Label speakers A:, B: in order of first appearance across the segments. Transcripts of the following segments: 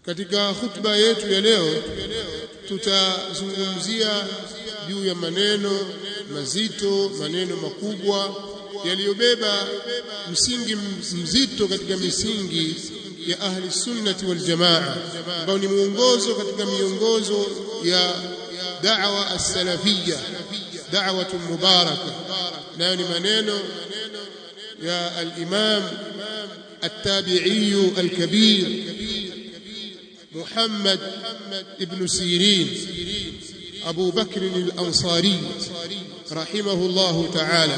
A: katika khutba yetu ya leo tutazungumzia juu ya maneno mazito maneno makubwa yaliyobeba msingi mzito katika misingi ya ahli sunnati wal jamaa ambao ni muongozo katika miongozo ya da'wa as-salafiyya da'watun mubaraka nayo ni maneno يا الإمام التابعي الكبير محمد ابن سيرين أبو بكر الأنصاري رحمه الله تعالى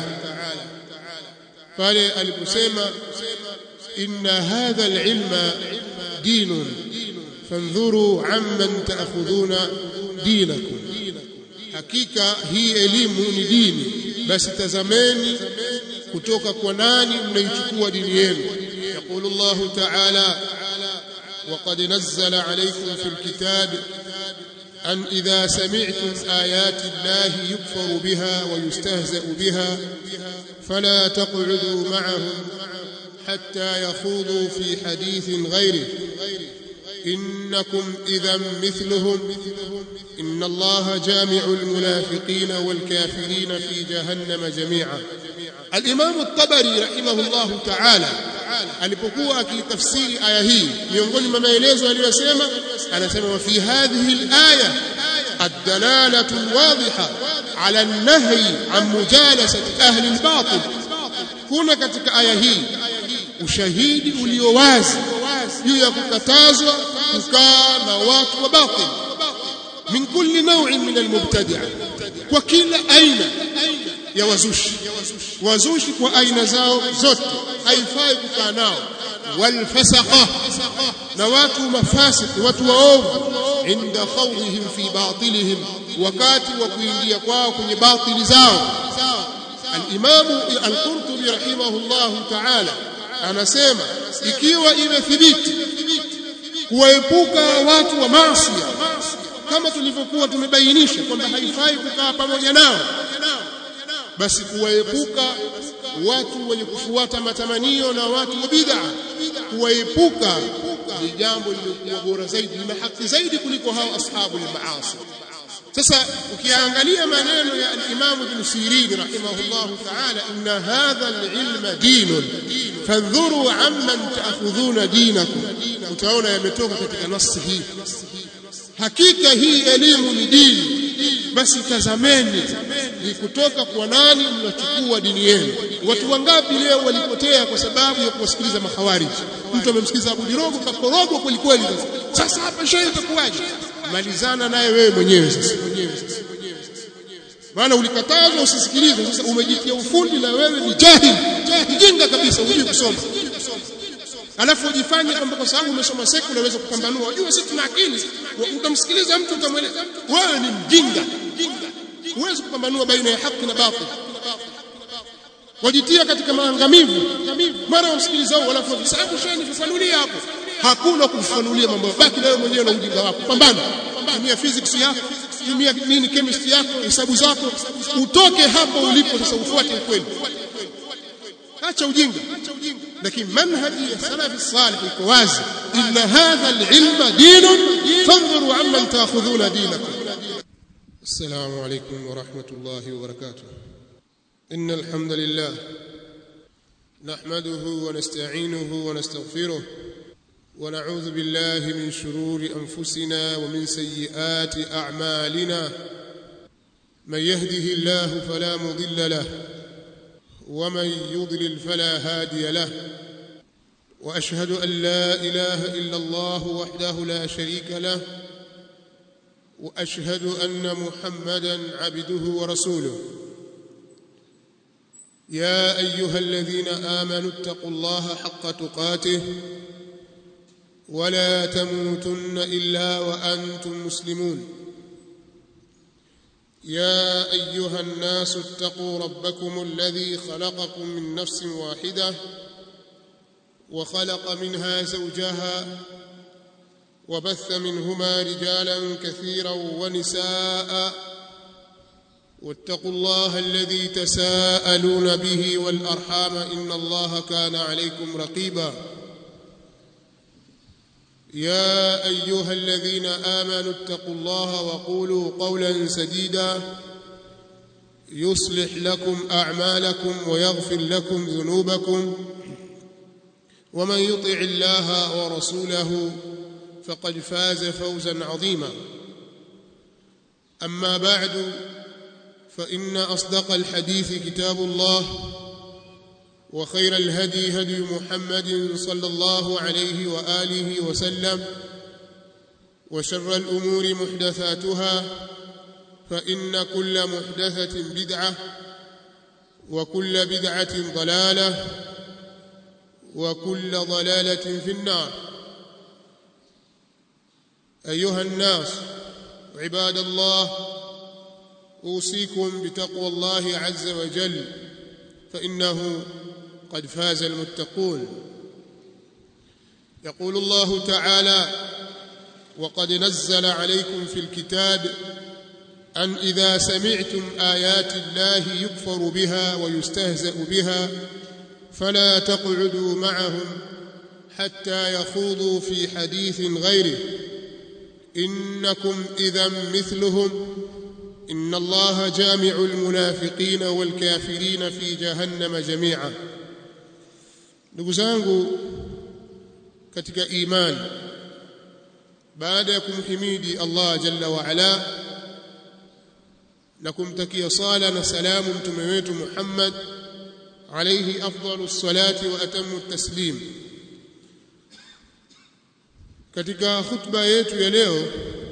A: قال البسيمة إن هذا العلم دين فانظروا عمن تأخذون دينكم حقيقة هي elimu ni dini basi tazameni kutoka kwa nani mnaichukua dini yenu yaqulu Allah ta'ala وقد نزل عليكم في الكتاب أن إذا سمعتم آيات الله يكفر بها ويستهزأ بها فلا تقعدوا معهم حتى يخوضوا في حديث غيره إنكم إذا مثلهم إن الله جامع المنافقين والكافرين في جهنم جميعا الإمام الطبري رحمه الله تعالى alipokuwa akitafsiri aya hii miongoni mwa maelezo aliyosema anasema wa fi hadhihi alaya الدلاله الواضحه على النهي عن مجالسه اهل الباطل kuna katika aya hii ushahidi ulio wazi juu ya kukatazwa kukaa na watu wa batil min kulli naw'in min almubtadi'a kwa kila aina ya wazushi wazushi kwa aina zao zote haifai kukaa nao walfasaqa na watu mafasiki watu waovu inda khawdihim fi batilihim wakati wa kuingia kwao kwenye batili zao al-Imam al-Qurtubi rahimahullah ta'ala anasema ikiwa imethibiti kuwaepuka watu wa maasi kama tulivyokuwa tumebainisha kwamba haifai kukaa pamoja nao basi kuwaepuka watu wenye kufuata matamanio na watu wa bid'a kuwaepuka ni jambo lililokuwa bora zaidi na haki zaidi kuliko hao ashabu al-maasi sasa ukiangalia maneno ya al-Imam Ibn Sirin rahimahullah ta'ala inna hadha al-ilma dinun fandhuru amman ta'khudhuna dinakum utaona yametoka katika nasi hii hakika hii elimu ni dini basi tazameni ni kutoka kwa nani mnachukua dini yenu watu wangapi leo walipotea kwa sababu ya kuwasikiliza mahawariji mtu amemsikiliza Abu Dirogo kakorogwa kweli kweli sasa hapa shehe itakuwaje malizana naye wewe mwenyewe sasa maana ulikatazwa usisikilize sasa umejitia ufundi na wewe ni jahil mjinga kabisa hujui kusoma alafu ujifanye kwamba kwa sababu umesoma sekula unaweza kupambanua unajua sisi tuna akili utamsikiliza mtu utamweleza wewe ni mjinga huwezi kupambanua baina ya haki na batil wajitia katika maangamivu mara umsikiliza wala kwa sababu shani fafanulia hapo hakuna kufanulia mambo baki na wewe mwenyewe na ujinga wako pambana tumia physics yako tumia nini chemistry yako hesabu zako utoke hapo ulipo sasa ufuate ukweli acha ujinga lakini manhaji ya salafi salih iko wazi inna hadha alilma dinun fanzuru amman ta'khudhuna dinakum السلام عليكم ورحمة الله وبركاته إن الحمد لله نحمده ونستعينه ونستغفره ونعوذ بالله من شرور أنفسنا ومن سيئات أعمالنا من يهده الله فلا مضل له ومن يضلل فلا هادي له وأشهد أن لا إله إلا الله وحده لا شريك له واشهد ان محمدا عبده ورسوله يا ايها الذين امنوا اتقوا الله حق تقاته ولا تموتن الا وانتم مسلمون يا ايها الناس اتقوا ربكم الذي خلقكم من نفس واحده وخلق منها زوجها وبث منهما رجالا كثيرا ونساء واتقوا الله الذي تساءلون به والارحام ان الله كان عليكم رقيبا يا ايها الذين امنوا اتقوا الله وقولوا قولا سديدا يصلح لكم اعمالكم ويغفر لكم ذنوبكم ومن يطع الله ورسوله فقد فاز فوزا عظيما اما بعد فان اصدق الحديث كتاب الله وخير الهدي هدي محمد صلى الله عليه واله وسلم وشر الامور محدثاتها فان كل محدثه بدعه وكل بدعه ضلاله وكل ضلاله في النار ايها الناس عباد الله اوصيكم بتقوى الله عز وجل فانه قد فاز المتقون يقول الله تعالى وقد نزل عليكم في الكتاب أن إذا سمعتم آيات الله يكفر بها ويستهزأ بها فلا تقعدوا معهم حتى يخوضوا في حديث غيره إنكم إذا مثلهم إن الله جامع المنافقين والكافرين في جهنم جميعا ndugu zangu katika imani baada ya kumhimidi Allah jalla wa ala na kumtakia sala na salamu mtume wetu Muhammad alayhi afdalus salati wa atammu taslim katika khutba yetu ya leo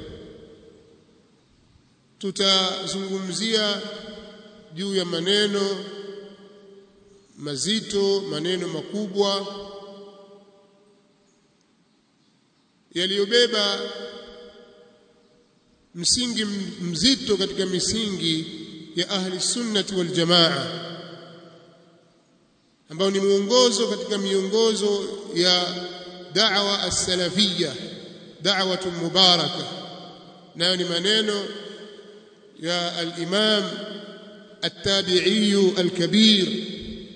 A: tutazungumzia juu ya maneno mazito maneno makubwa yaliyobeba msingi mzito katika misingi ya ahli sunnati wal jamaa ambao ni muongozo katika miongozo ya da'wa as-salafiyya da'watun mubaraka nayo ni maneno يا الإمام التابعي الكبير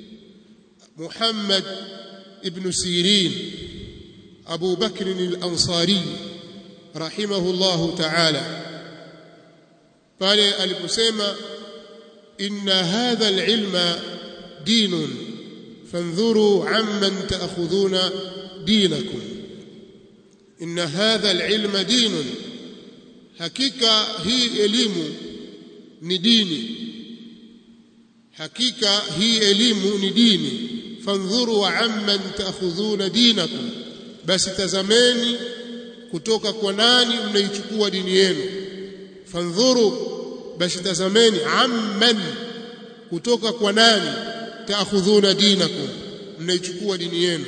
A: محمد ابن سيرين أبو بكر الأنصاري رحمه الله تعالى قال البسيمة إن هذا العلم دين فانظروا عمن تأخذون دينكم إن هذا العلم دين hakika hii elimu ni dini hakika hii elimu ni dini fandhuru amman taakhudhuna dinakum basi tazameni kutoka kwa nani mnaichukua dini yenu fandhuru basi tazameni amman kutoka kwa nani taakhudhuna dinakum mnaichukua dini yenu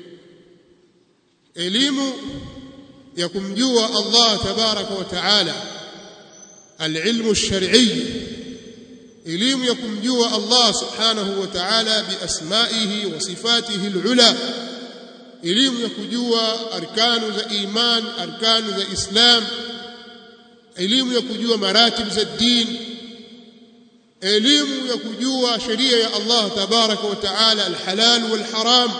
A: elimu ya kumjua Allah tabaraka wa taala alilmu alshar'i elimu ya kumjua Allah subhanahu wa ta'ala biasmaihi wa sifatihi alula elimu ya kujua arkanu za iman arkanu za islam elimu ya kujua maratib za din elimu ya kujua sheria ya Allah tabaraka wa taala alhalal walharam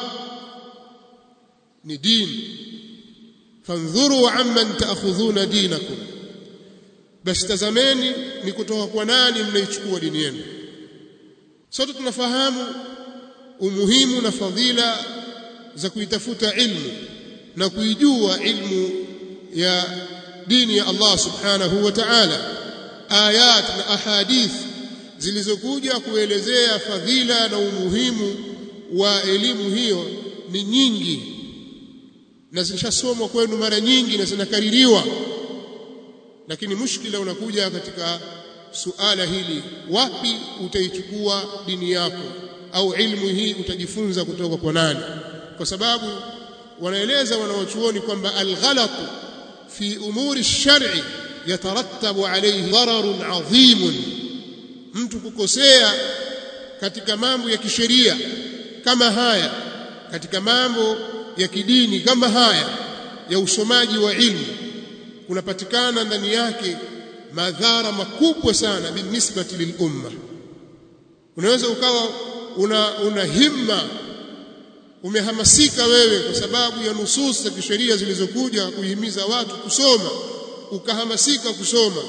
A: ni dini fandhuru amman taakhudhuna dinakum basi tazameni ni kutoka kwa nani mnaichukua dini yenu sote tunafahamu umuhimu na fadhila za kuitafuta ilmu na kuijua ilmu ya dini ya Allah subhanahu wa ta'ala ayat na ahadith zilizokuja kuelezea fadhila na umuhimu wa elimu hiyo ni nyingi na zilishasomwa kwenu mara nyingi na zinakaririwa lakini mushkila unakuja katika suala hili wapi utaichukua dini yako au ilmu hii utajifunza kutoka kwa nani kwa sababu wanaeleza wanawachuoni kwamba alghalatu fi umuri shari yatarattabu alayhi dararun adhimun mtu kukosea katika mambo ya kisheria kama haya katika mambo ya kidini kama haya ya usomaji wa ilmu kunapatikana ndani yake madhara makubwa sana binisbati lilumma unaweza ukawa una, una himma umehamasika wewe kwa sababu ya nusus za kisheria zilizokuja kuhimiza watu kusoma ukahamasika kusoma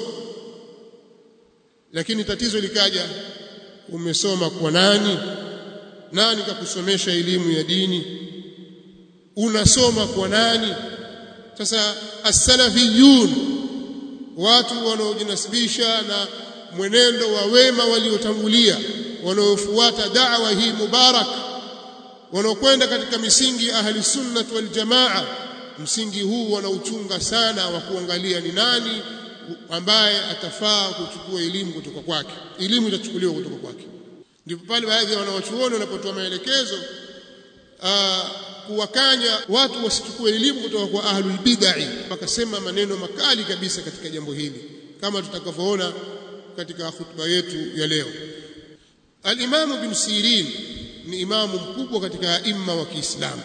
A: lakini tatizo likaja umesoma kwa nani nani kakusomesha elimu ya dini unasoma kwa nani sasa as-salafiyun watu wanaojinasibisha na mwenendo wa wema waliotangulia wanaofuata da'wa hii mubarak wanaokwenda katika misingi ya ahli sunnah wal jamaa msingi huu wanauchunga sana wa kuangalia ni nani ambaye atafaa kuchukua elimu kutoka kwake elimu itachukuliwa kutoka kwake ndipo pale baadhi ya wanawachuoni wanapotoa maelekezo kuwakanya watu wasichukue elimu kutoka kwa ahlul bid'ah wakasema maneno makali kabisa katika jambo hili kama tutakavyoona katika hutuba yetu ya leo al-Imam Ibn Sirin ni imamu mkubwa katika imma wa Kiislamu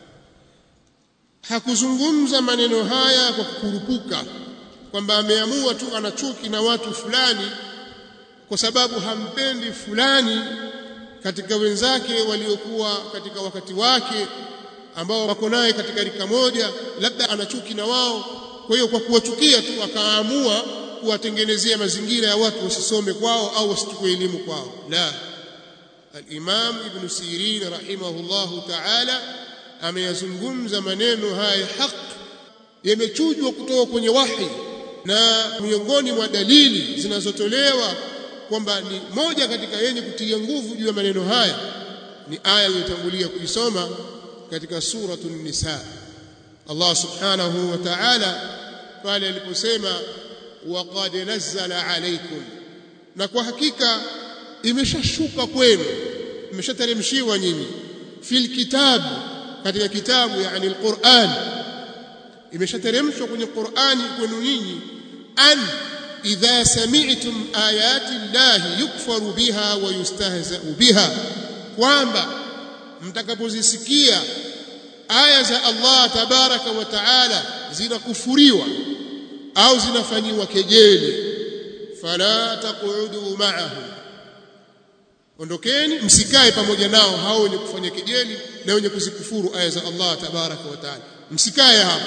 A: hakuzungumza maneno haya kwa kukurupuka kwamba ameamua tu ana chuki na watu fulani kwa sababu hampendi fulani katika wenzake waliokuwa katika wakati wake ambao wako naye katika rika moja labda ana chuki na wao kwa hiyo kwa kuwachukia tu akaamua kuwatengenezea mazingira ya watu wasisome kwao au wasichukue elimu kwao la al-Imam Ibn Sirin rahimahullahu ta'ala ameyazungumza maneno haya haq yamechujwa kutoka kwenye wahi na miongoni mwa dalili zinazotolewa kwamba ni moja katika yenye kutia nguvu juu ya maneno haya ni aya iliyotangulia kuisoma katika suratul nisa Allah subhanahu wa ta'ala pale aliposema waqad nazzala alaykum na kwa hakika imeshashuka kwenu imeshateremshiwa nyinyi fil kitabu katika kitabu yani alquran imeshateremshwa kwenye Qur'ani kwenu nyinyi an idha sami'tum ayati llahi yukfaru biha wa yustahza'u biha kwamba mtakapozisikia aya za Allah tabaraka wa taala zinakufuriwa au zinafanyiwa kejeli fala taqudu ma'ahum ondokeni msikae pamoja nao hao wenye kufanya kejeli na wenye kuzikufuru aya za Allah tabaraka wa taala msikae hapo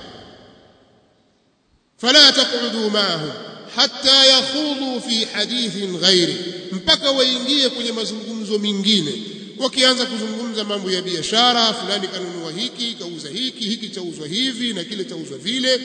A: fala taqudu ma'ahum hatta yakhudhu fi hadithin ghairi mpaka waingie kwenye mazungumzo mengine wakianza kuzungumza mambo ya biashara fulani kanunua hiki kauza hiki hiki chauzwa hivi na kile chauzwa vile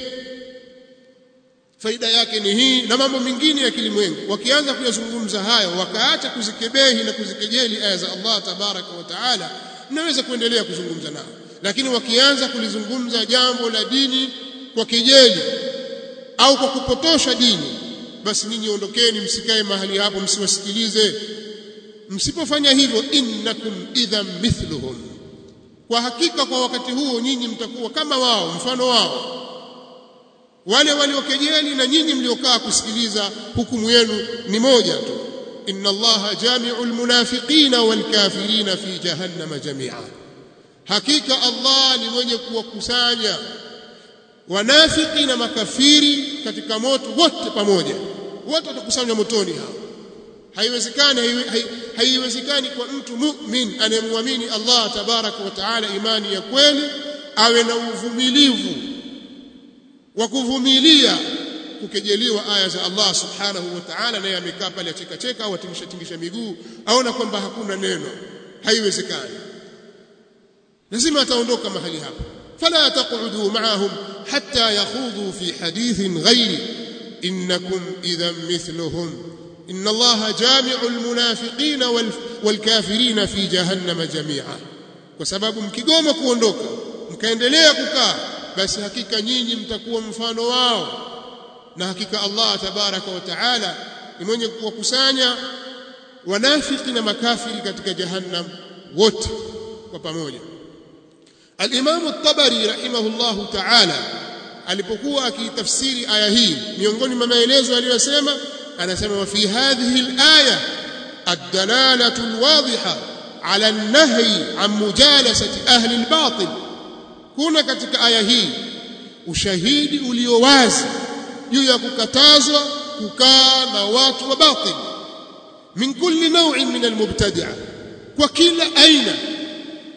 A: faida yake ni hii na mambo mengine ya kilimwengu wakianza kuyazungumza hayo wakaacha kuzikebehi na kuzikejeli aya za Allah tabaraka wa taala mnaweza kuendelea kuzungumza nao lakini wakianza kulizungumza jambo la dini kwa kejeli au kwa kupotosha dini basi ninyi ondokeni msikae mahali hapo msiwasikilize msipofanya hivyo innakum idhan mithluhum kwa hakika kwa wakati huo nyinyi mtakuwa kama wao mfano wao wale waliokejeli na nyinyi mliokaa kusikiliza hukumu yenu ni moja tu inna allaha jami'ul munafiqina wal kafirina fi jahannama jami'a hakika allah ni mwenye kuwakusanya wanafiki na makafiri katika moto wote pamoja wote watakusanywa motoni hao haiwezekani haiwezekani kwa mtu mu'min anayemwamini Allah tabaraka wa taala imani ya kweli awe na uvumilivu wa kuvumilia kukejeliwa aya za Allah subhanahu wa ta'ala naye amekaa pale acheka cheka au atingisha tingisha miguu aona kwamba hakuna neno haiwezekani lazima ataondoka mahali hapo fala taqudu ma'ahum hatta yakhudhu fi hadithin ghairi innakum idhan mithluhum إن الله جامع المنافقين والكافرين في جهنم جميعا وسبب mkigoma kuondoka mkaendelea kukaa basi hakika nyinyi mtakuwa mfano wao na hakika Allah tabaraka wa taala ni mwenye kuwakusanya wanafiki na makafiri katika jahannam wote kwa pamoja Al-Imam At-Tabari rahimahullahu ta'ala alipokuwa akitafsiri aya hii miongoni mwa maelezo aliyosema anasema wa fi hadhihi al-aya ad-dalalatu al-wadhiha ala an-nahyi an mujalasati ahli al-batil kuna katika aya hii ushahidi ulio wazi juu ya kukatazwa kukaa na watu wa batil min kulli naw'in min al-mubtadi'a kwa kila aina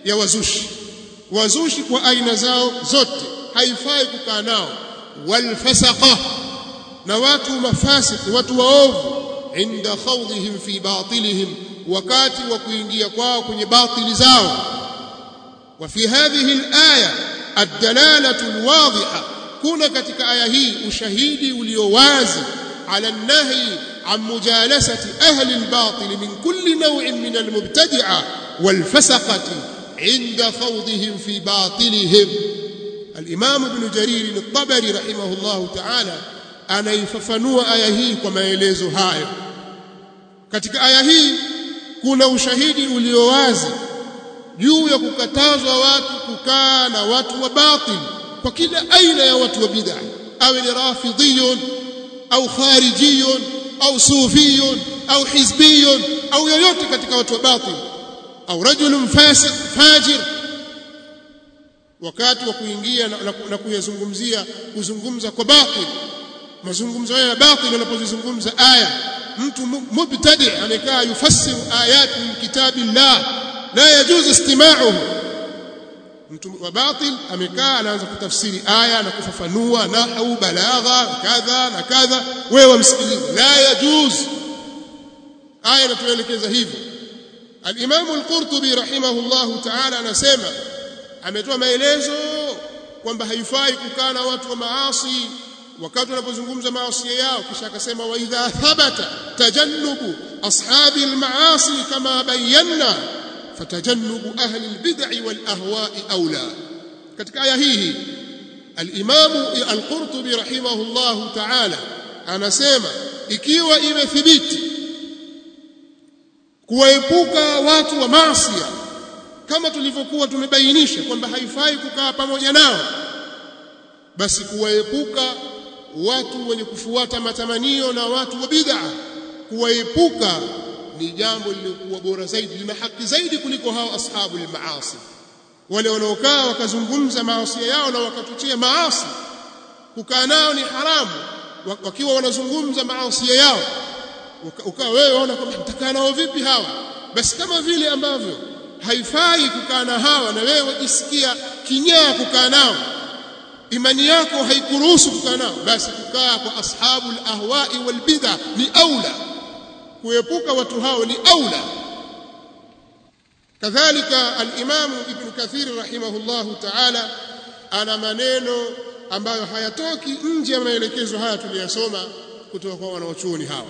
A: ya wazushi wazushi kwa aina zao zote haifai kukaa nao walfasaqa na watu mafasiki watu waovu inda khawdihim fi batilihim wakati wa kuingia kwao kwenye batili zao wa fi hadhihi alaya ad-dalalatu al-wadhiha kuna katika aya hii ushahidi ulio wazi ala an-nahy an mujalasati ahli al-batil min kulli naw'in min al-mubtadi'a wal-fasaqati inda khawdihim fi batilihim al-imam ibn jarir al-tabari rahimahullah ta'ala anaifafanua aya hii kwa maelezo hayo katika aya hii kuna ushahidi ulio wazi juu ya kukatazwa watu kukaa na watu wa batil kwa kila aina ya watu wa bid'a awe ni rafidhiyun au kharijiyun au sufiyun au hizbiyun au yoyote katika watu wa batil au rajulun fasiq fajir wakati wa kuingia na, na, na kuyazungumzia kuzungumza kwa batil mazungumzo ya batil yanapozungumza aya mtu mubtadi amekaa yufassiru ayati min kitabillah la yajuzu istima'uhu mtu wa batil amekaa anaanza kutafsiri aya na kufafanua nahwu balagha kadha na kadha wewe wamsikilize la yajuz aya inatuelekeza hivyo al-Imam al-Qurtubi rahimahullah ta'ala anasema ametoa maelezo kwamba haifai kukaa na watu wa maasi wakati wanapozungumza maasi yao kisha akasema wa idha thabata tajannubu ashabi al-maasi kama bayyana فتجنب أهل البدع والأهواء أولى katika aya hii al-Imam al-Qurtubi rahimahullah ta'ala anasema ikiwa imethibiti kuwaepuka watu wa maasi kama tulivyokuwa tumebainisha kwamba haifai kukaa pamoja nao basi kuwaepuka watu wenye kufuata matamanio na watu wa bid'a kuwaepuka ni jambo lililokuwa bora zaidi lina haki zaidi kuliko hao ashabu al-maasi wale wanaokaa wakazungumza maasi yao na wakatutia maasi kukaa nao ni haramu wakiwa wanazungumza maasi yao ukawa wewe waona kwamba mtakaa nao vipi hawa basi kama vile ambavyo haifai kukaa na hawa na wewe wajisikia kinyaa kukaa nao imani yako haikuruhusu kukaa nao basi kukaa kwa ashabu al-ahwa'i wal bid'a ni aula kuepuka watu hao ni aula kadhalika al-Imam Ibn Kathir rahimahullahu ta'ala ana maneno ambayo hayatoki nje ya maelekezo haya tuliyosoma kutoka kwa wanaochuoni hawa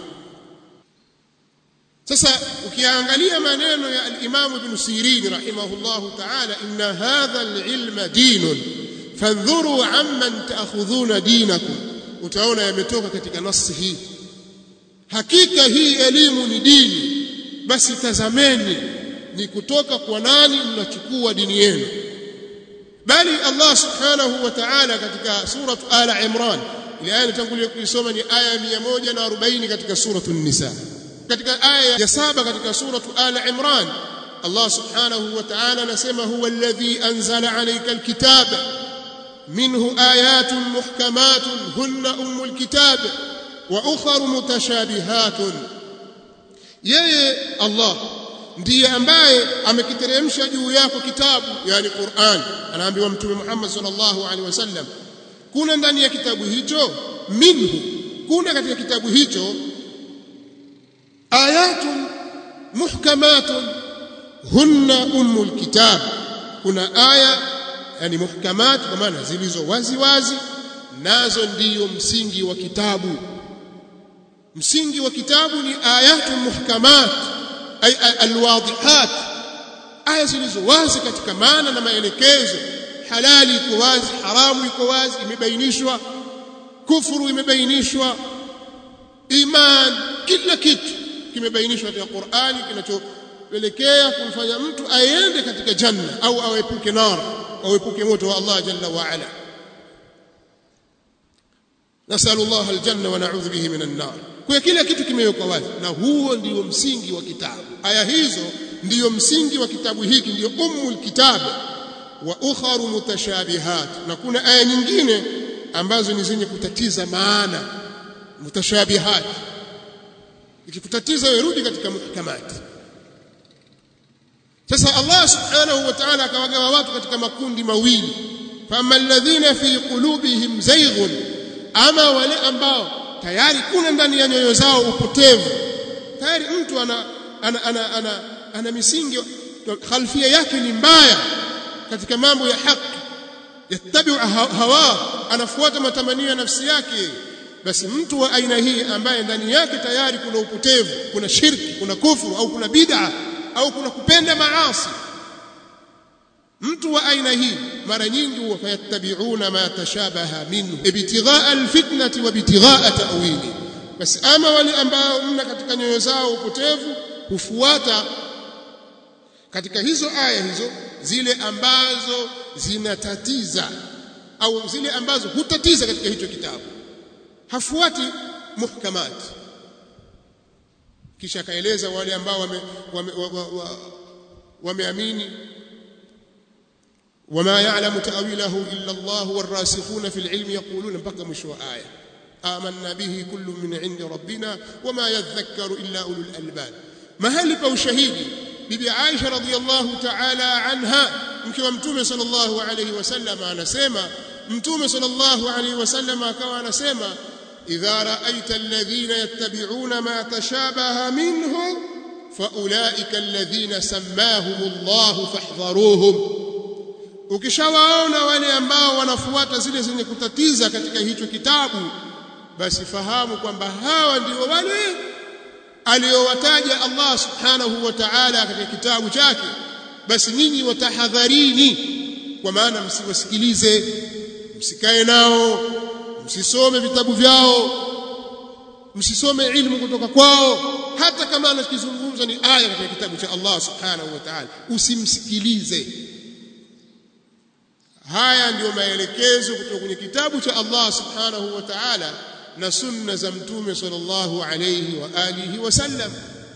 A: sasa ukiangalia maneno ya al-Imam Ibn Sirin rahimahullahu ta'ala inna hadha al-ilma dinun fandhuru amman ta'khudhuna dinakum utaona yametoka katika nasi hii hakika hii elimu ni dini basi tazameni ni kutoka kwa nani mnachukua dini yenu bali Allah subhanahu wa ta'ala katika surah ala imran ile aya nitangulia kuisoma ni aya 140 katika surah an-nisa katika aya ya saba katika surah ala imran Allah subhanahu wa ta'ala anasema huwa alladhi anzala alayka alkitaba minhu ayatun muhkamatun hunna ummul kitab wa ukhra mutashabihatun yeye Allah ndiye ambaye amekiteremsha juu yako kitabu yani Qur'an anaambiwa mtume Muhammad sallallahu alaihi wasallam kuna ndani ya kitabu hicho minhu kuna katika kitabu hicho ayatun muhkamatun hunna ummul kitab kuna aya yani muhkamat kwa maana zilizo wazi wazi nazo ndiyo msingi wa kitabu msingi wa kitabu ni ayatun muhkamat ay alwadihat aya zilizo wazi katika maana na maelekezo halali iko wazi haramu iko wazi imebainishwa kufuru imebainishwa iman kila kitu kimebainishwa katika Qur'ani kinachopelekea kumfanya mtu aende katika janna au awepuke nar au epuke moto wa Allah jalla wa ala نسأل الله الجنة ونعوذ به من النار kwa kila kitu kimewekwa wazi na huo ndio msingi wa kitabu aya hizo ndiyo msingi wa kitabu hiki ndiyo ummul kitab wa ukharu mutashabihat na kuna aya nyingine ambazo ni zenye kutatiza maana mutashabihat ikikutatiza wewe rudi katika muhkamat sasa Allah subhanahu wa ta'ala akawagawa watu katika makundi mawili fama alladhina fi qulubihim zayghun ama wale ambao tayari kuna ndani ya nyoyo zao upotevu tayari mtu ana ana ana, ana, ana misingi khalfia yake ni mbaya katika mambo ya haki yattabi'u hawa anafuata matamanio ya nafsi yake basi mtu wa aina hii ambaye ndani yake tayari kuna upotevu kuna shirki kuna kufuru au kuna bid'a au kuna kupenda maasi mtu wa aina hii mara nyingi huwa fayattabi'una ma tashabaha minhu ibtigha'a alfitnati wa ibtigha'a ta'wili basi ama wale ambao mna katika nyoyo zao upotevu hufuata katika hizo aya hizo zile ambazo zinatatiza au zile ambazo hutatiza katika hicho kitabu hafuati muhkamat kisha akaeleza wale ambao wame wameamini وما يعلم تأويله إلا الله والراسخون في العلم يقولون بقى مشوا آية آمنا به كل من عند ربنا وما يذكر إلا أولو الألباب ما هل بو شهيدي bibi Aisha radhiallahu ta'ala anha mke wa mtume sallallahu alayhi wasallam anasema mtume sallallahu alayhi wasallam akawa anasema idha ra'aita alladhina yattabi'una ma tashabaha minhu faulaika alladhina sammahumullahu fahdharuhum ukishawaona wale ambao wanafuata zile zenye kutatiza katika hicho kitabu basi fahamu kwamba hawa ndio wale aliyowataja Allah subhanahu wa ta'ala katika kitabu chake basi nyinyi watahadharini kwa maana msiwasikilize msikae nao msisome vitabu vyao msisome ilmu kutoka kwao hata kama anachozungumza ni aya katika kitabu cha Allah subhanahu wa ta'ala usimsikilize haya ndiyo maelekezo kutoka kwenye kitabu cha Allah subhanahu wa ta'ala na sunna za mtume sallallahu alayhi wa alihi wasallam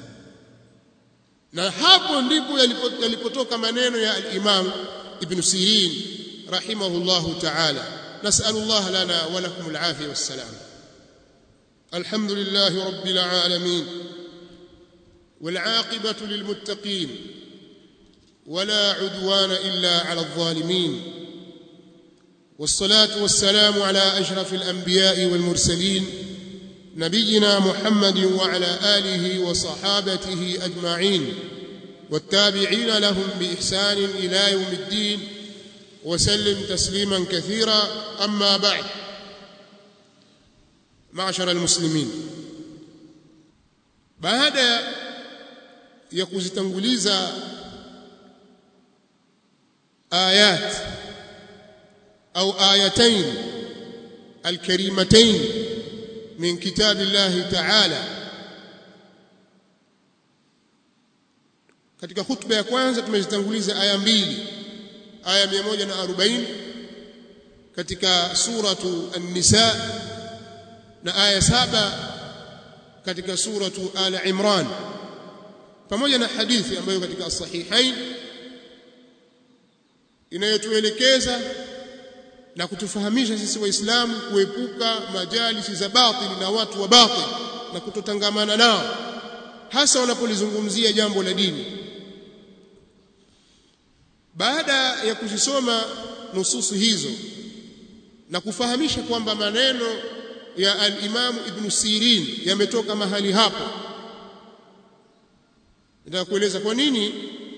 A: na hapo ndipo yalipotoka maneno ya al-Imam Ibn Sirin rahimahullahu ta'ala nas'alu Allah lana wa lakum al-afiyah was-salam الحمد لله رب العالمين والعاقبة للمتقين ولا عدوان إلا على الظالمين والصلاة والسلام على أشرف الأنبياء والمرسلين نبينا محمد وعلى آله وصحابته أجمعين والتابعين لهم بإحسان إلى يوم الدين وسلم تسليما كثيرا أما بعد معشر المسلمين بعد يكوزتنغليزا آيات أو آيتين الكريمتين من كتاب الله تعالى katika hutuba ya kwanza tumezitanguliza aya mbili aya 140 katika suratu an-nisa na aya saba katika suratu ala imran pamoja na hadithi ambayo katika as-sahihain inayotuelekeza na kutufahamisha sisi waislamu kuepuka majalisi za batili na watu wa batili na kutotangamana nao hasa wanapolizungumzia jambo la dini baada ya kuzisoma nususu hizo na kufahamisha kwamba maneno ya al-Imam Ibn Sirin yametoka mahali hapo nataka kueleza kwa nini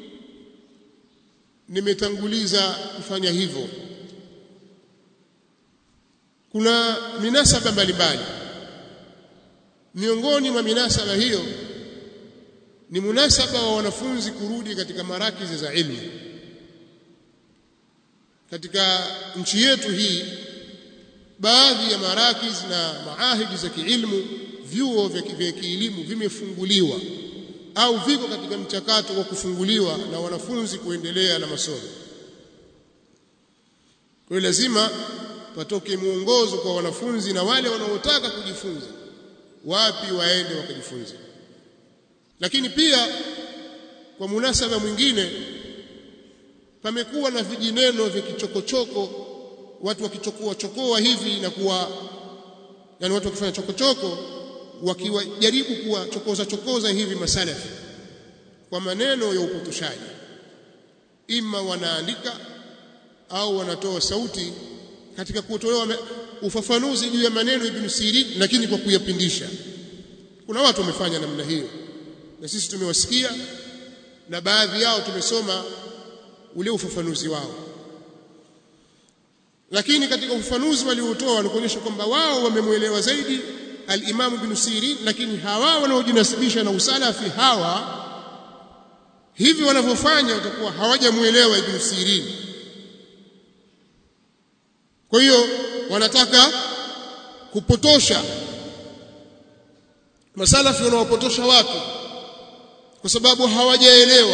A: nimetanguliza kufanya hivyo kuna minasaba mbalimbali miongoni mwa minasaba hiyo ni munasaba wa wanafunzi kurudi katika marakizi za ilmu katika nchi yetu hii baadhi ya marakiz na maahidi za kiilmu vyuo vya kielimu vimefunguliwa au viko katika mchakato wa kufunguliwa na wanafunzi kuendelea na masomo kwa hiyo lazima patoke mwongozo kwa wanafunzi na wale wanaotaka kujifunza wapi waende wakajifunze lakini pia kwa munasaba mwingine pamekuwa na vijineno vya kichokochoko watu wakichokoa chokoa hivi na kuwa yani watu wakifanya chokochoko wakiwajaribu kuwa chokoza chokoza hivi masalafi kwa maneno ya upotoshaji ima wanaandika au wanatoa sauti katika kutolewa ufafanuzi juu ya maneno Ibn Sirin lakini kwa kuyapindisha kuna watu wamefanya namna hiyo na sisi tumewasikia na baadhi yao tumesoma ule ufafanuzi wao lakini katika ufafanuzi waliotoa walikuonyesha kwamba wao wamemwelewa zaidi al-Imam Ibn Sirin lakini hawa wanaojinasibisha na usalafi hawa hivi wanavyofanya watakuwa hawajamuelewa Ibn Sirin kwa hiyo wanataka kupotosha masalafi wanaopotosha watu kwa sababu hawajaelewa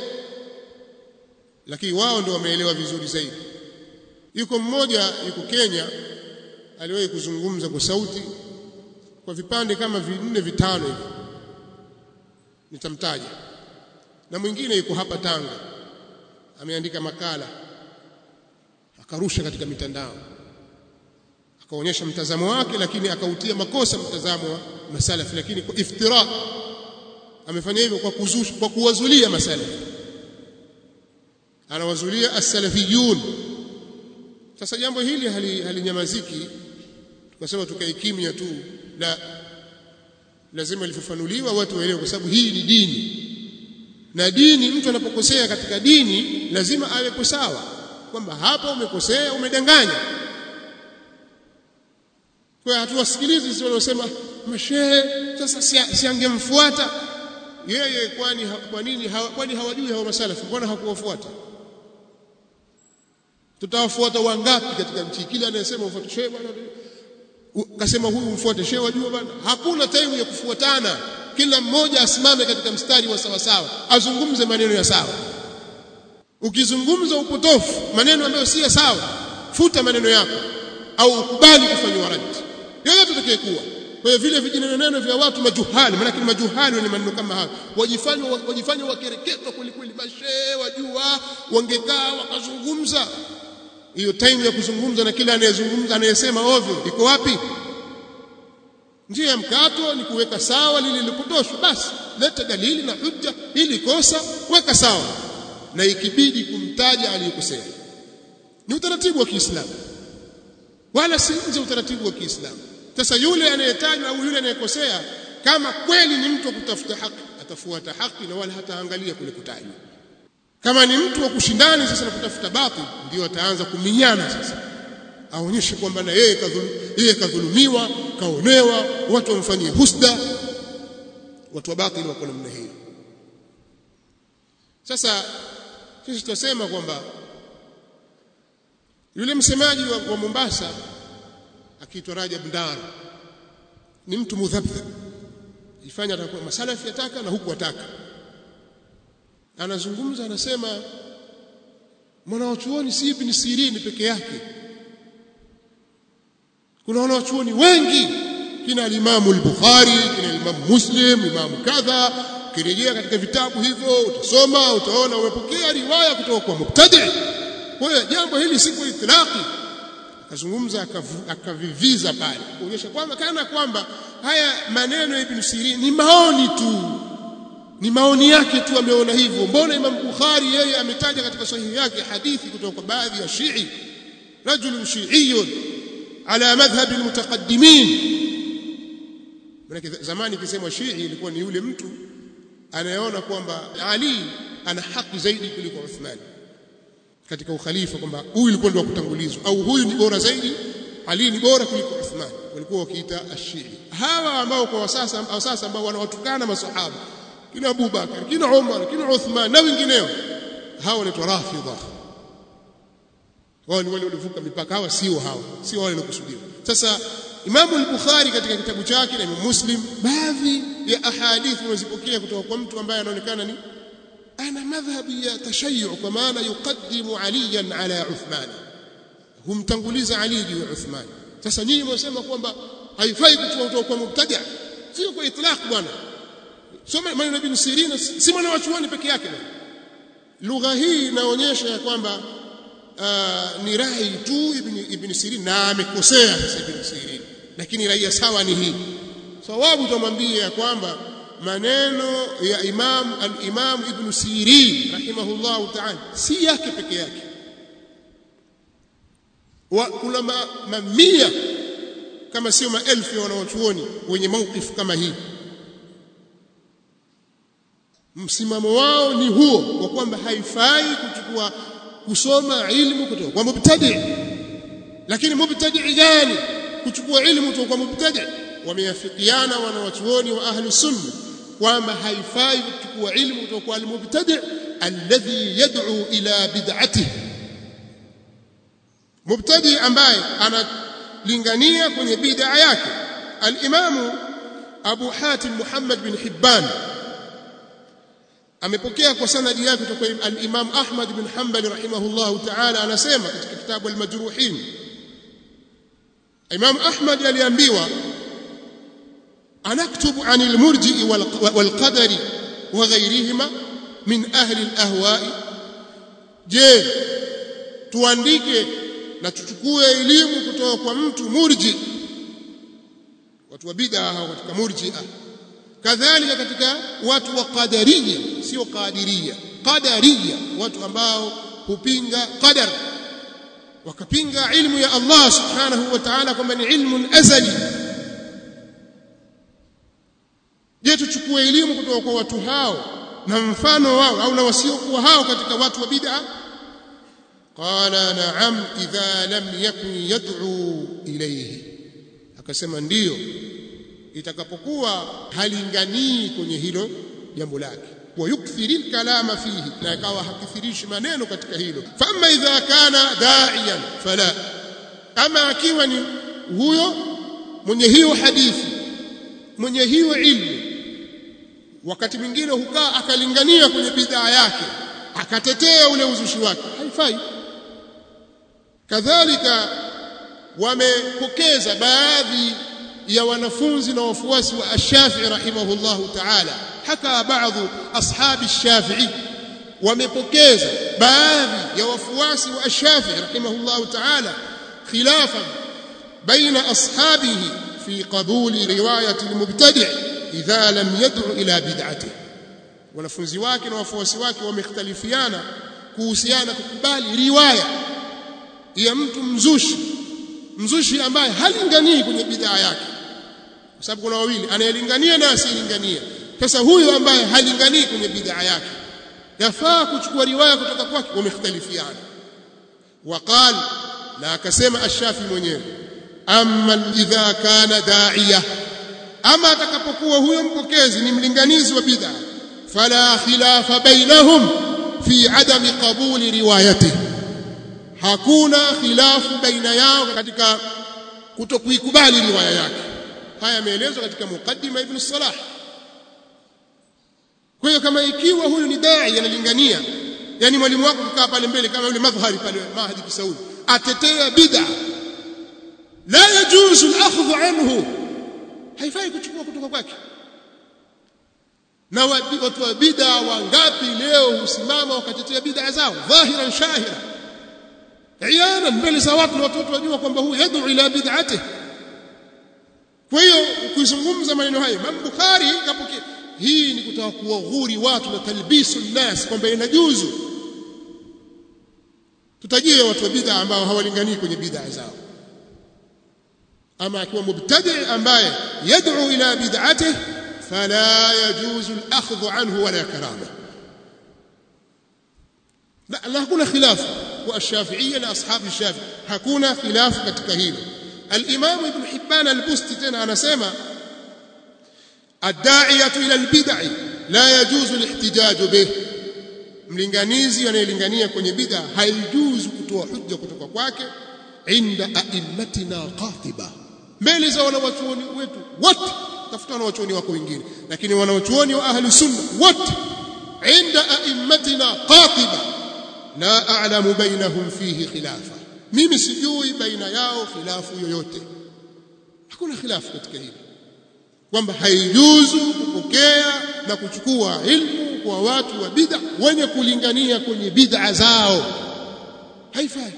A: lakini wao ndio wameelewa vizuri zaidi yuko mmoja yuko Kenya aliwahi kuzungumza kwa sauti kwa vipande kama vinne vitano hivi nitamtaja na mwingine yuko hapa Tanga ameandika makala akarusha katika mitandao akaonyesha mtazamo wake lakini akautia makosa mtazamo wa masalafi lakini kwa iftira amefanya hivyo kwa kuzusha kwa kuwazulia masalafi anawazulia as-salafiyun sasa jambo hili halinyamaziki hali tukasema tukae kimya tu la lazima lifafanuliwa watu waelewe kwa sababu hii ni dini na dini mtu anapokosea katika dini lazima awe sawa kwamba hapa umekosea umedanganya kwa hatuwasikilizi sisi wanaosema mashehe sasa siangemfuata si yeye kwani kwa nini hawa, kwani hawajui hawa masalafi mbona hakuwafuata tutawafuata wangapi katika nchi kila anayesema ufuate shehe bwana kasema huyu mfuate shehe wajua bwana hakuna time ya kufuatana kila mmoja asimame katika mstari wa sawa sawa azungumze maneno ya sawa ukizungumza upotofu maneno ambayo si ya sawa futa maneno yako au ukubali kufanywa radi yoyote atakayekuwa kwa hiyo vile vijineneno vya watu majuhali maana majuhali ni maneno kama hayo wajifanya wajifanya wakereketwa kweli kweli mashehe wajua wangekaa wakazungumza hiyo time ya kuzungumza na kila anayezungumza anayesema ovyo iko wapi njia ya mkato ni kuweka sawa lile lipotoshwa basi leta dalili na hujja ili kosa weka sawa na ikibidi kumtaja aliyekosea ni utaratibu wa Kiislamu wala si nje utaratibu wa Kiislamu sasa yule anayetajwa au yule anayekosea kama kweli ni mtu wa kutafuta haki atafuata haki na wala hataangalia kule kutajwa kama ni mtu wa kushindani sasa na kutafuta batil ndio ataanza kuminyana sasa aonyeshe kwamba na yeye kadhulu, yeye kadhulumiwa kaonewa watu wamfanyie husda watu wa batil wako namna hiyo sasa sisi tutasema kwamba yule msemaji wa, wa Mombasa akiitwa Rajab Ndar ni mtu mudhabdhab ifanya atakuwa masalafi yataka na huku ataka anazungumza anasema mwanawachuoni si ibn Sirini peke yake kuna wanawachuoni wengi kina alimamu al-Bukhari kina alimamu Muslim imamu kadha ukirejea katika vitabu hivyo utasoma utaona umepokea riwaya kutoka kwa mubtadi kwa hiyo jambo hili si kwa itlaqi akazungumza akaviviza pale kuonyesha kwamba kana kwamba haya maneno ya Ibn Sirin ni maoni tu ni maoni yake tu ameona hivyo mbona Imam Bukhari yeye ametaja katika sahihi yake hadithi kutoka kwa baadhi ya Shii rajul shi'iyyun ala madhhab almutaqaddimin maana zamani kisemwa Shii ilikuwa ni yule mtu anayeona kwamba Ali ana haki zaidi kuliko Uthman katika ukhalifa kwamba huyu ilikuwa ndio kutangulizwa au huyu ni bora zaidi Ali ni bora kuliko Uthman walikuwa wakiita ashii hawa ambao kwa sasa au sasa ambao wanawatukana masahaba kina Abu Bakar kina Umar kina Uthman na wengineo hawa ni rafidha wao ni wale waliovuka mipaka hawa sio hawa sio wale waliokusudiwa sasa Imam al-Bukhari katika kitabu chake na Imam Muslim baadhi ya ahadithi wanazipokea kutoka kwa mtu ambaye anaonekana ni ana madhhabi ya tashayyu kwa maana yuqaddimu aliyan ala Uthman humtanguliza Ali juu ya Uthman sasa nyinyi mwasema kwamba haifai kutoa kutoka kwa mubtada sio kwa itlaq bwana soma maneno ibn Sirin si mwana wa chuoni peke yake lugha hii inaonyesha ya kwamba uh, ni rai tu ibn, ibn Sirin na amekosea sasa ibn Sirin lakini raia sawa ni hii sawabu tumwambie ya kwamba maneno ya Imam al-Imam Ibn Sirin rahimahullah ta'ala si yake peke yake wa kuna mamia kama sio maelfu ya wanawachuoni wenye maukifu kama hii msimamo wao ni huo wa kwamba haifai kuchukua kusoma ilmu kutoka kwa mubtadi lakini mubtadi gani kuchukua ilmu kutoka kwa mubtadi wameafikiana wanawachuoni wa ahli sunna kwamba haifai kuchukua ilmu kutoka kwa almubtadi alladhi yad'u ila bid'atihi mubtadi ambaye analingania kwenye bid'a yake al-imamu Abu Hatim Muhammad bin Hibban amepokea kwa sanadi yake kutoka al-Imam Ahmad bin Hanbal rahimahullah ta'ala anasema katika kitabu al-Majruhin Imam Ahmad aliambiwa anaktubu an al-murji'i wal-qadari wa ghayrihima min ahli al-ahwa'i je tuandike na tuchukue elimu kutoka kwa mtu murji watu wa bid'a hao katika murji'a kadhalika katika watu wa qadariya sio qadiriya qadariya watu ambao hupinga qadar wakapinga ilmu ya Allah subhanahu wa ta'ala kwamba ni ilmun azali je tuchukue elimu kutoka kwa watu hao na mfano wao au na wasiokuwa hao katika watu wa bid'a qala na'am idha lam yakun yad'u ilayhi akasema ndiyo itakapokuwa halinganii kwenye hilo jambo lake wayukthiril kalama fihi na ikawa hakithirishi maneno katika hilo fama idha kana da'iyan fala ama akiwa ni huyo mwenye hiyo hadithi mwenye hiyo ilmu wakati mwingine hukaa akalingania kwenye bidhaa yake akatetea ule uzushi wake haifai kadhalika wamepokeza baadhi ya wanafunzi na wafuasi wa Ash-Shafi'i rahimahullahu ta'ala haka baadhi ashabi Ash-Shafi'i wamepokeza baadhi ya wafuasi wa Ash-Shafi'i rahimahullahu ta'ala khilafan baina ashabihi fi qabuli riwayati al-mubtadi' idha lam yad'u ila bid'atihi wanafunzi wake na wafuasi wake wamekhtalifiana kuhusiana kukubali riwaya ya mtu mzushi mzushi ambaye halinganii kwenye bidhaa yake kwa sababu kuna wawili anayelingania na asiyelingania sasa huyo ambaye halinganii kwenye bidhaa yake yafaa kuchukua riwaya kutoka kwake wamekhtalifiana waqal na akasema ash-shafi mwenyewe amma idha kana da'iya ama atakapokuwa huyo mpokezi ni mlinganizi wa bid'a fala khilafa bainahum fi adami qabuli riwayatihi hakuna khilafu baina yao katika kutokuikubali riwaya yake haya yameelezwa katika mukaddima ibn salah kwa hiyo kama ikiwa huyu ni dai analingania yani mwalimu wako kukaa pale mbele kama yule madhhari pale mahdi kisaudi atetea bid'a la yajuzu al-akhdhu anhu haifai kuchukua kutoka kwake na watu wa bid'a wangapi leo husimama wakatetea bid'a zao dhahiran shahira iyana mbele za watu na watoto wajua kwamba huyu yad'u ila bid'atihi kwa hiyo ukizungumza maneno hayo Imam Bukhari kapokea hii ni kutaka kuwaghuri watu na talbisu nnas kwamba inajuzu tutajie watu wa bid'a ambao hawalinganii kwenye bid'a zao ama akiwa mubtadi ambaye yad'u ila bid'atihi fala yajuzu al-akhdhu anhu wala karama la hakuna khilafu والشافعية لأصحاب الشافعي hakuna khilafu katika hilo الإمام ابن حبان البستي tena anasema الداعية إلى البدع لا يجوز الاحتجاج به mlinganizi anayelingania kwenye bid'a haijuzu kutoa hujja kutoka kwake inda a'immatina qatiba mbele za wanawachuoni wetu wote tafuta wanawachuoni wako wengine lakini wanawachuoni wa ahli sunna wote inda a'immatina qatiba la a'lamu bainahum fihi khilafa mimi sijui baina yao khilafu yoyote hakuna khilafu katika hili kwamba haijuzu kupokea na kuchukua ilmu kwa watu wa bid'a wenye kulingania kwenye bid'a zao haifai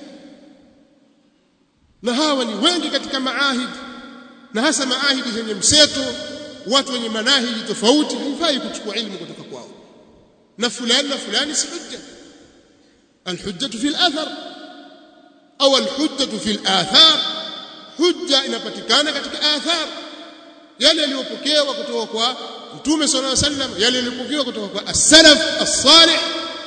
A: na hawa ni wengi katika maahidi na hasa maahidi zenye mseto watu wenye manahiji tofauti haifai kuchukua ilmu kutoka kwao na fulani na fulani si hujja alhujjatu fi al-athar au alhujjatu fi al-athar hujja inapatikana katika athar yale yaliyopokewa kutoka kwa mtume sallallahu alaihi wasallam yale yaliyopokewa kutoka kwa as-salaf as-salih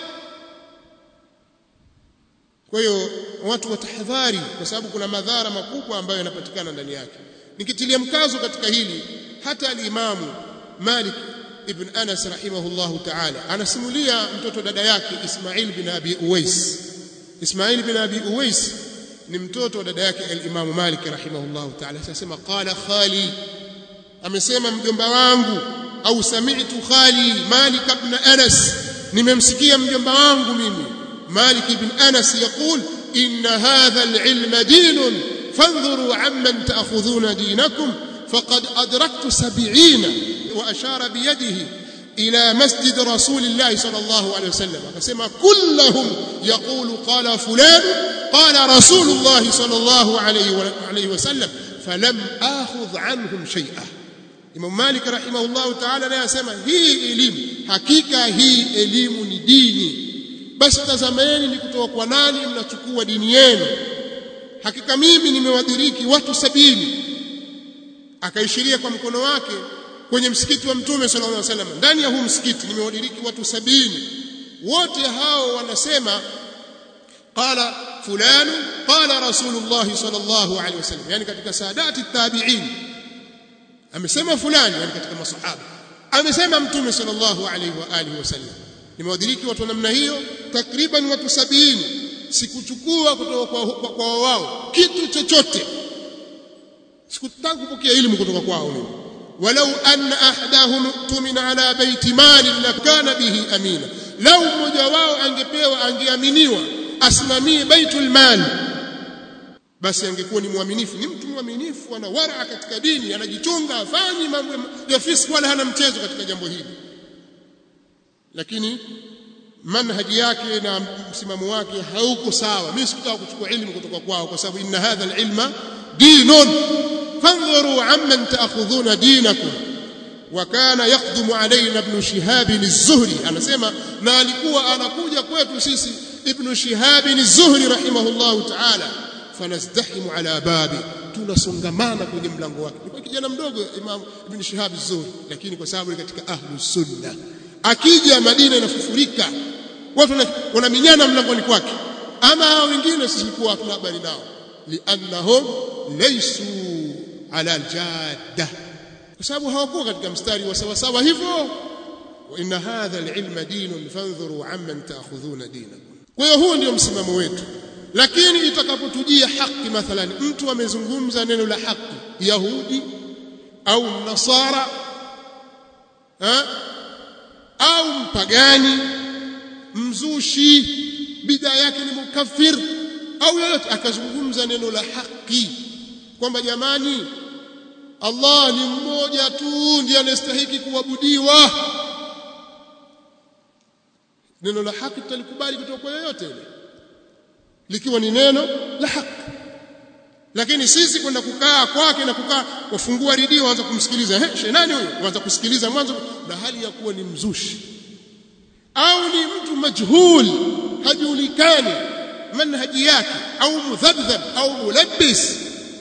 A: kwa hiyo watu watahadhari kwa sababu kuna madhara makubwa ambayo yanapatikana ndani yake nikitilia mkazo katika hili hata al-imamu Malik ibn Anas rahimahullahu ta'ala anasimulia mtoto dada yake Ismail bin Abi Uwais Ismail bin Abi Uwais ni mtoto wa dada yake al-Imam Malik rahimahullahu ta'ala sasema qala khali amesema mjomba wangu au sami'tu khali Malik ibn Anas nimemsikia mjomba wangu mimi Malik ibn Anas يقول إن هذا العلم دين فانظروا عمن تأخذون دينكم فقد أدركت سبعين وأشار بيده إلى مسجد رسول الله صلى الله عليه وسلم فسمى كلهم يقول قال فلان قال رسول الله صلى الله عليه وسلم فلم آخذ عنهم شيئا Imam Malik rahimahullahu ta'ala naye asema hii elimu hakika hii elimu ni dini basi tazameni ni kutoka kwa nani mnachukua dini yenu hakika mimi nimewadiriki watu sabini akaishiria kwa mkono wake kwenye msikiti wa mtume sallallahu alaihi wasallam ndani ya huu msikiti nimewadiriki watu sabini wote hao wanasema qala fulan qala rasulullah sallallahu alaihi wasallam yani katika saadati tabi'in amesema fulani yani katika masahaba amesema mtume sallallahu alaihi wa alihi wasallam nimewadiriki watu namna hiyo takriban watu sabini sikuchukua kutoka kwa, kwa, kwa wao kitu chochote sikutaka kupokea elimu kutoka kwao mimi walau anna ahadahum tumina ala baiti mali lakana bihi amina lau mmoja wao angepewa angeaminiwa asimamie baitul mali basi angekuwa ni mwaminifu ni mtu mwaminifu ana wara katika dini anajichunga afanyi mambo ya fiski wala hana mchezo katika jambo hili lakini manhaji yake na msimamo wake hauko sawa mimi sikutaka kuchukua elimu kutoka kwao kwa sababu inna hadha alilma dinun fanzuru amman ta'khudhuna dinakum وكان يقدم علينا ابن شهاب الزهري anasema na alikuwa anakuja kwetu sisi ibn shihab az-zuhri rahimahullah ta'ala fanazdahimu ala babi tunasongamana kwenye mlango wake ni kijana mdogo imam ibn shihab az-zuhri lakini kwa sababu katika ahlus sunna akija Madina inafufurika watu wanaminyana mlangoni kwake ama hao wengine sisi kwa hatuna habari nao liannahum laysu ala aljadda kwa sababu hawakuwa katika mstari wa sawa sawa hivyo wa inna hadha alilma dinun fanzuru amman ta'khudhuna dinakum kwa hiyo huo ndio msimamo wetu lakini itakapotujia haki mathalan mtu amezungumza neno la haki yahudi au nasara ha? au mpagani mzushi bidhaa yake ni mukafir au yoyote akazungumza neno la haki kwamba jamani Allah ni mmoja tu ndiye anastahili kuabudiwa neno la haki tutalikubali kutoka kwa yoyote ile likiwa ni neno la haki lakini sisi kwenda kukaa kwake na kukaa wafungua redio waanza kumsikiliza eh she nani huyo waanza kusikiliza mwanzo na hali ya kuwa ni mzushi au ni mtu majhul hajulikani manhaji yake au mudhabdhab au mulabbis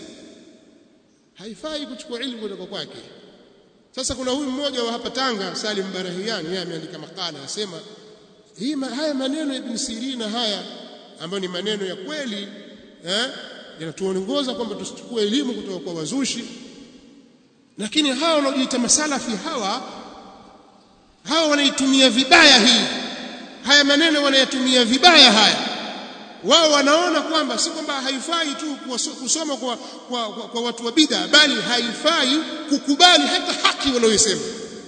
A: haifai kuchukua ilmu kutoka kwake sasa kuna huyu mmoja wa hapa Tanga Salim Barahiani yeye ameandika makala anasema hii haya maneno ya Ibn Sirina haya ambayo ni maneno ya kweli eh yanatuongoza kwamba tusichukue elimu kutoka kwa wazushi lakini hawa wanaojiita masalafi hawa hawa wanaitumia vibaya hii haya maneno wanayatumia vibaya haya wao wanaona kwamba si kwamba haifai tu kusoma kwa, kwa, kwa, kwa watu wa bid'a bali haifai kukubali hata haki wanayosema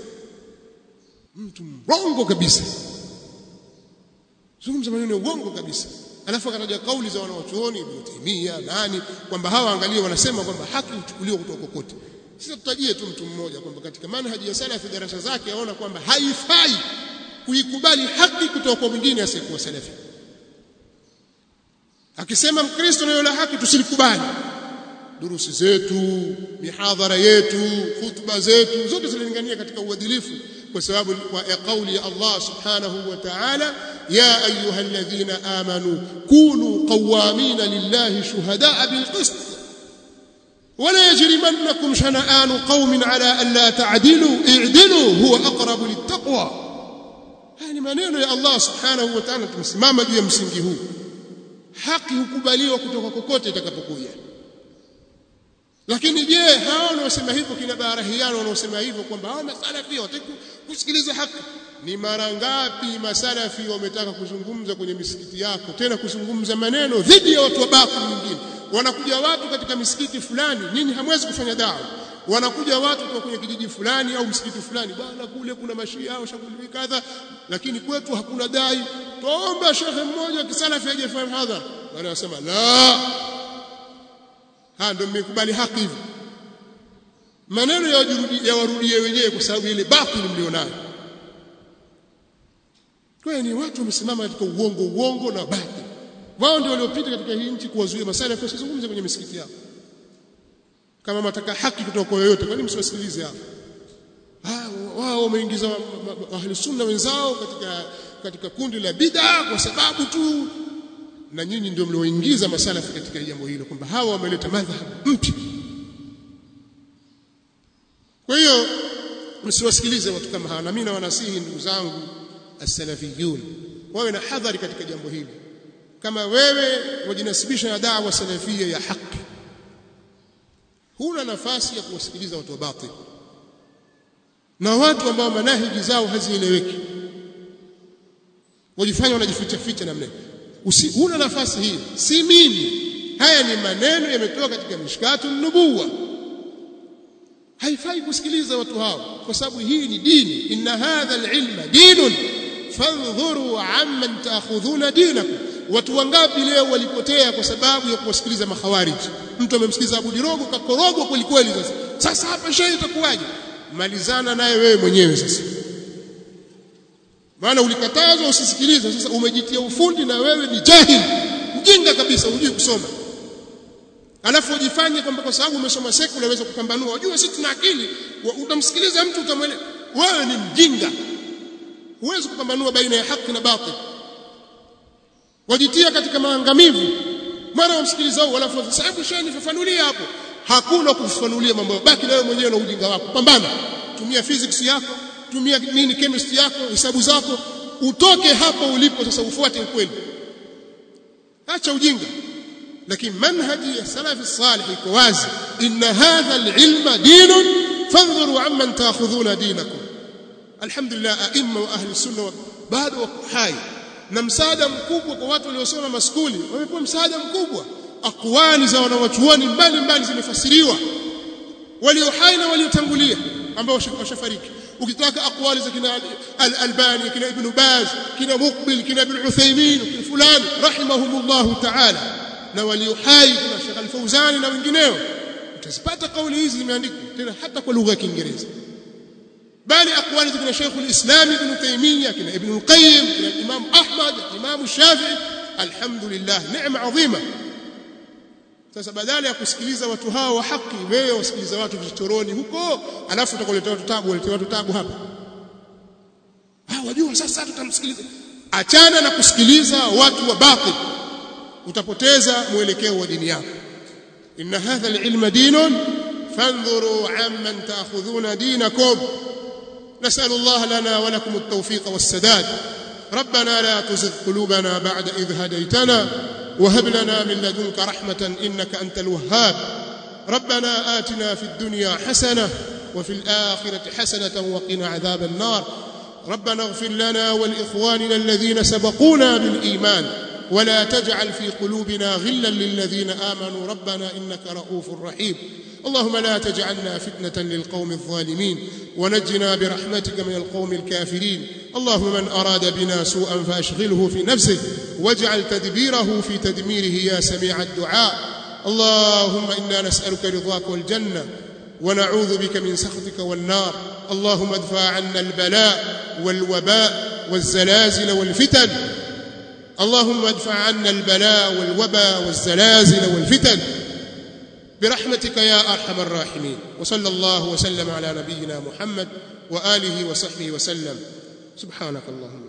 A: mtu mrongo kabisa zungumza maneno ya uongo kabisa alafu akataja kauli za wanawachuoni Ibn Taymiyyah nani kwamba hawa angalia wanasema kwamba haki huchukuliwa kutoka kokote sasa tutajie tu mtu mmoja kwamba katika manhaji ya salafi darasa zake aona kwamba haifai kuikubali haki kutoka kwa mwingine asiyekuwa salafi akisema mkristo na la haki tusilikubali durusi zetu mihadhara yetu khutba zetu zote zinalingania katika uadilifu kwa sababu wa kauli ya Allah subhanahu wa ta'ala ya ayyuhalladhina amanu kunu qawamina lillahi shuhadaa bilqist ولا يجرمنكم شنآن قوم على ألا تعدلوا اعدلوا هو أقرب للتقوى هذه maneno ya Allah subhanahu wa ta'ala tumesimama juu ya msingi huu haki hukubaliwa kutoka kokote itakapokuja lakini je hao wanaosema hivyo kina barahiano wanaosema hivyo kwamba hao masalafi wataki kusikiliza haki ni mara ngapi masalafi wametaka kuzungumza kwenye misikiti yako tena kuzungumza maneno dhidi ya watu wa baki nyingine wanakuja watu katika misikiti fulani nyinyi hamwezi kufanya dawa wanakuja watu kutoka kwenye kijiji fulani au msikiti fulani bwana kule kuna mashia au shughuli kadha lakini kwetu hakuna dai tuomba shekhe mmoja kisalafi aje fanya hadhara wanasema la ha ndio mmekubali haki hivi maneno ya ya warudie wenyewe kwa sababu ile batili mlionayo kwa ni watu wamesimama katika uongo uongo na batili wao ndio waliopita katika hii nchi kuwazuia masala ya usizungumze kwenye misikiti yao kama mataka haki kutoka kwa yoyote kwani msiwasikilize hao ah wao wameingiza ahli sunna wenzao katika katika kundi la bid'a kwa sababu tu na nyinyi ndio mlioingiza masalafi katika jambo hilo kwamba hawa wameleta madhhabu mpya kwa hiyo msiwasikilize watu kama hawa na mimi nawanasihi ndugu zangu as-salafiyun wawe na hadhari katika jambo hili kama wewe wajinasibisha na da'wa salafia ya haki huna nafasi ya kuwasikiliza watu wa batil na watu ambao manahiji zao hazieleweki wajifanya wanajificha ficha namna Usi, huna nafasi hii si mimi haya ni maneno yametoka katika mishkatu nubuwa haifai kusikiliza watu hao kwa sababu hii ni dini inna hadha alilma dinun fandhuru amman taakhudhuna dinakum watu wangapi leo walipotea kwa sababu ya kuwasikiliza makhawariji mtu amemsikiliza Abu Dirogo kakorogwa kweli kweli sasa sasa hapa shehe itakuwaje malizana naye wewe mwenyewe sasa maana ulikatazwa usisikilize sasa umejitia ufundi na wewe ni jahil mjinga kabisa hujui kusoma alafu ujifanye kwamba kwa sababu umesoma sekula unaweza kupambanua unajua sisi tuna akili utamsikiliza mtu utamwelewa wewe ni mjinga huwezi kupambanua baina ya haki na batil wajitia katika maangamivu mara wamsikiliza wao alafu sababu shehe nifafanulia hapo hakuna kufafanulia mambo baki na wewe mwenyewe na ujinga wako pambana tumia physics yako tumia nini chemistry yako hesabu zako utoke hapo ulipo sasa ufuate ukweli acha ujinga lakini manhaji ya salafi salih iko wazi inna hadha alilma dinun fandhuru amman taakhudhuna dinakum alhamdulillah aimma wa ahli sunna bado wako hai na msaada mkubwa kwa watu waliosoma maskuli wamepewa msaada mkubwa akwali za wanawachuoni mbalimbali zimefasiriwa walio hai na waliotangulia ambao washafariki ukitaka akwali za kina al-Albani kina Ibn Baz kina Muqbil kina Ibn Uthaymeen kina fulani rahimahumullah ta'ala na walio hai kuna Sheikh Al-Fauzani na wengineo utazipata kauli hizi zimeandikwa tena hata kwa lugha ya Kiingereza bali akwali za kina Sheikh al-Islam Ibn Taymiyyah kina Ibn al-Qayyim kina Imam Ahmad Imam Shafi'i alhamdulillah neema adhima sasa badala ya kusikiliza watu hao wa haki wewe wasikiliza watu vichoroni huko alafu utakoleta watu tabu walete watu tabu hapa ah wajua sasa tutamsikiliza achana na kusikiliza watu wa batil utapoteza mwelekeo wa dini yako inna hadha alilma dinun فانظروا عمن تاخذون دينكم نسال الله لنا ولكم التوفيق والسداد ربنا لا تزغ قلوبنا بعد اذ هديتنا وهب لنا من لدنك رحمه انك انت الوهاب ربنا اتنا في الدنيا حسنه وفي الاخره حسنه وقنا عذاب النار ربنا اغفر لنا ولاخواننا الذين سبقونا بالايمان ولا تجعل في قلوبنا غلا للذين امنوا ربنا انك رؤوف رحيم اللهم لا تجعلنا فتنه للقوم الظالمين ونجنا برحمتك من القوم الكافرين اللهم من اراد بنا سوءا فاشغله في نفسه واجعل تدبيره في تدميره يا سميع الدعاء اللهم انا نسالك رضاك والجنه ونعوذ بك من سخطك والنار اللهم ادفع عنا البلاء والوباء والزلازل والفتن اللهم ادفع عنا البلاء والوباء والزلازل والفتن برحمتك يا ارحم الراحمين وصلى الله وسلم على نبينا محمد واله وصحبه وسلم سبحانك اللهم